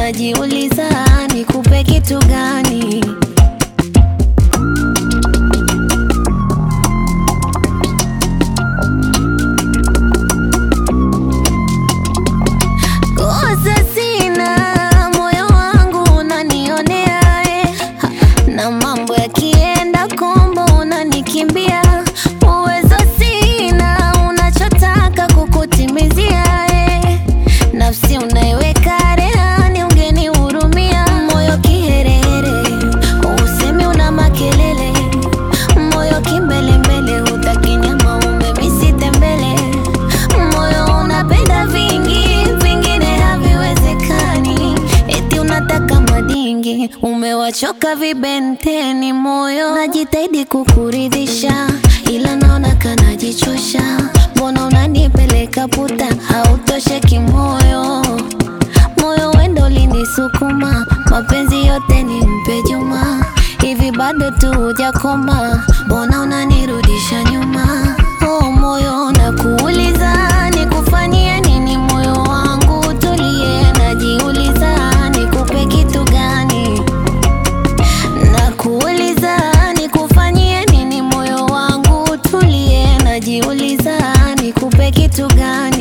najiuliza nikupe kitu gani? Kosa sina, moyo wangu unanionea eh. Ha, na mambo yakienda kombo unanikimbia. Uwezo sina, unachotaka kukutimizia eh. Nafsi unaiweka rehani, ungenihurumia. Moyo kiherehere, usemi una makelele. Moyo kimbelembele, hutaki nyama umemisite mbele. Moyo unapenda vingi, vingine haviwezekani. Eti unataka madingi, umewachoka vibenteni. Moyo najitahidi kukuridhisha, ila naona kanajichosha. Mbona unanipeleka puta, hautosheki moyo moyo wendo ulinisukuma, mapenzi yote ni mpe Juma. Hivi bado tu hujakoma, mbona unanirudisha nyuma? Oh moyo, nakuuliza nikufanyie nini? Moyo wangu tulie, najiuliza nikupe kitu gani? Nakuuliza nikufanyie nini? Moyo wangu tulie, najiuliza nikupe kitu gani?